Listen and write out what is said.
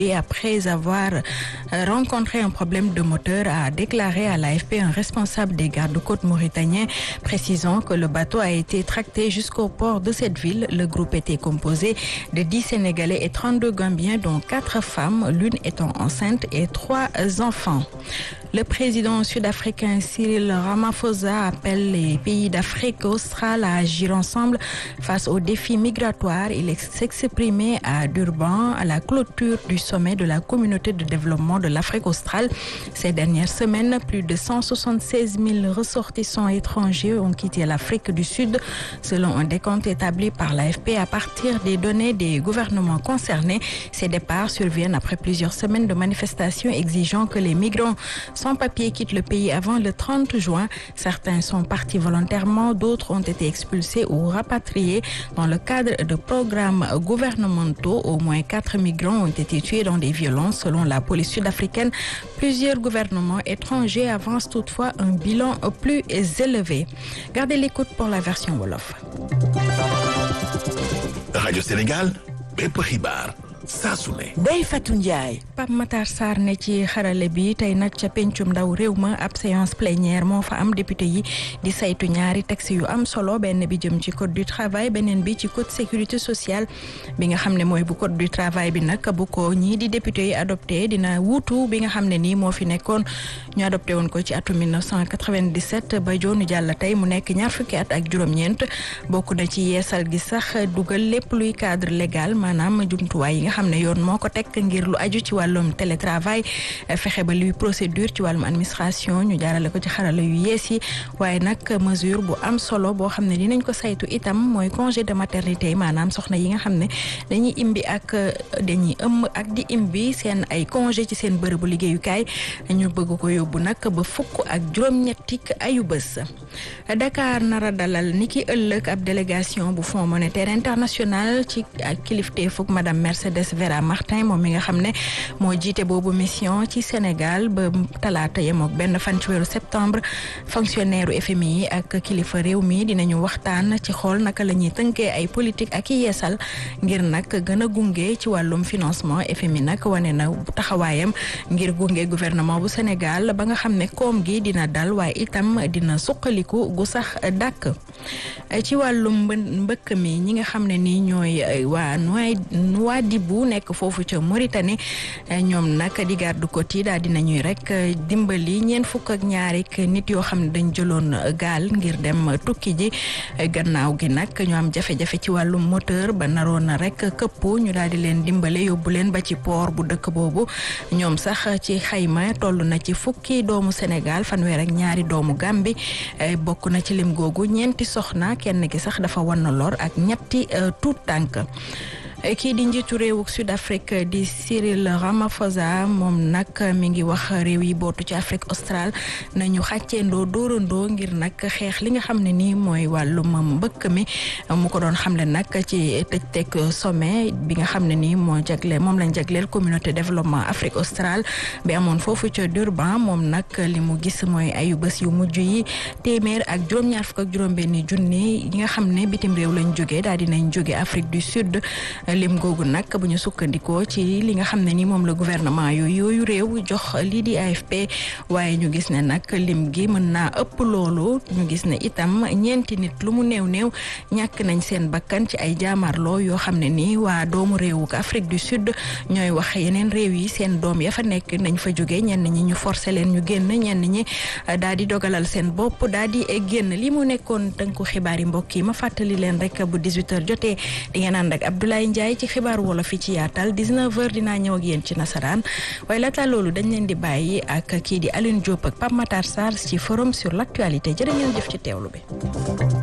Et après avoir rencontré un problème de moteur, a déclaré à l'AFP un responsable des gardes-côtes mauritaniens, précisant que le bateau a été tracté jusqu'au port de cette ville. Le groupe était composé de 10 Sénégalais et 32 Gambiens, dont 4 femmes, l'une étant enceinte et 3 enfants. Le président sud-africain Cyril Ramaphosa appelle les pays d'Afrique australe à agir ensemble face aux défis migratoires. Il s'exprimait à Durban à la clôture du sommet de la communauté de développement de l'Afrique australe. Ces dernières semaines, plus de 176 000 ressortissants étrangers ont quitté l'Afrique du Sud, selon un décompte établi par l'AFP à partir des données des gouvernements concernés. Ces départs surviennent après plusieurs semaines de manifestations exigeant que les migrants sans papier quittent le pays avant le 30 juin. Certains sont partis volontairement, d'autres ont été expulsés ou rapatriés. Dans le cadre de programmes gouvernementaux, au moins quatre migrants ont été tués dans des violences selon la police sud-africaine. Plusieurs gouvernements étrangers avancent toutefois un bilan plus élevé. Gardez l'écoute pour la version Wolof. Radio Sénégal, bépp xibaar saa su ne. Ndeye Fatou Ndiaye. Pape Matar Sarr ne ci xarale bi tey nag ca pencum ndaw réew ma ab séance plénière moo fa am député yi di saytu ñaari texte yu am solo benn bi jëm ci code du travail beneen bi ci code sécurité sociale bi nga xam ne mooy bu code du travail bi nag bu ko ñii di député yi adopté dina wuutu bi nga xam ne nii moo fi nekkoon ñu adopté woon ko ci atum 1997 ba joonu jàll tey mu nekk ñaar fukki at ak juróom-ñeent bokk na ci yeesal gi sax dugal lépp luy cadre légal maanaam jumtuwaay yi nga xam ne yoon moo ko teg ngir lu aju ci wàllum télétravail fexe ba luy procédure ci wàllum administration ñu jaarale ko ci xarala yu yees yi waaye nag mesure bu am solo boo xam ne dinañ ko saytu itam mooy congé de maternité maanaam soxna yi nga xam ne dañuy imbi ak dañuy ëmb ak di imbi seen ay congé ci seen bërëbu liggéeyukaay ñu bëgg ko yóbbu nag ba fukk ak juróom-ñettik ayu bés Dakar nara dalal ni ki ëllëg ab délégation bu Fonds monétaire international ci ak kilifteefuk madame Mercedes Vera Martin moom mi nga xam ne moo jiite boobu mission ci Sénégal ba talaata yem ak benn fan ci weeru septembre fonctionnaire u FMI yi ak kilifa réew mi dinañu waxtaan ci xool naka la ñuy tënkee ay politique ak i yeesal ngir nag gën a gunge ci wàllum financement FMI nag wane na taxawaayam ngir gunge gouvernement bu Sénégal ba nga xam ne koom gi dina dal waaye itam dina suqaliku gu sax dàkk ci wàllum mbëkk mi ñi nga xam ne nii ñooy waa Nouadhibou nekk foofu ca Mauritanie ñoom nag di garde côte yi daal dinañuy rek dimbali ñeent fukk ak ñaari nit yoo xam ne dañ jëloon gaal ngir dem tukki ji gannaaw gi nag ñu am jafe-jafe ci wàllum moteur ba naroon na rek këpp ñu daal di leen dimbale yóbbu leen ba ci port bu dëkk boobu ñoom sax ci xayma toll na ci fukki doomu Sénégal fanweer ak ñaari doomu Gambie bokk na ci lim googu ñeenti soxna kenn ki sax dafa wan na lor ak ñetti tuut tànk kii di njiitu réewuk Sud Afrique di Cyril Ramaphosa moom nag mi ngi wax réew yi bootu ci Afrique australe nañu xàcceendoo dóorandoo ngir nag xeex li nga xam ne nii mooy wàllum mbëkk mi mu ko doon xamle nag ci tëj teg sommet bi nga xam ne nii moo jagle moom lañ jagleel communauté développement Afrique australe bi amoon foofu ca Durban moom nag li mu gis mooy ayu bés yu mujj yi téeméer ak juróom-ñaar fukk ak juróom-benni junni yi nga xam ne bitim réew lañ jógee daal dinañ jóge Afrique du Sud lim googu nag bu ñu sukkandikoo ci li nga xam ne ni moom la gouvernement yooyu yooyu réew jox lii di AFP waaye ñu gis ne nag lim gi mën naa ëpp loolu ñu gis ne itam ñeenti nit lu mu néew néew ñàkk nañ seen bakkan ci ay jaamarloo yoo xam ne ni waa doomu réewu Afrique du Sud ñooy wax yeneen réew yi seen doom ya fa nekk nañ fa jóge ñenn ñi ñu forcé leen ñu génn ñenn ñi daal di dogalal seen bopp daal di génn li mu nekkoon tënku xibaar yi mbokk yi ma fàttali leen rek bu 18h jotee di ngeen ànd ak Abdoulaye Ndiaye ci xibaaru wolof fi ci yaatal 19h dinaa ñëw ak yéen ci nasaraan waaye laata loolu dañ leen di bàyyi ak kii di Alioune Diop ak Pape Matar Sarr ci forum sur l'actualité jërë ngeen jëf ci teewlu bi.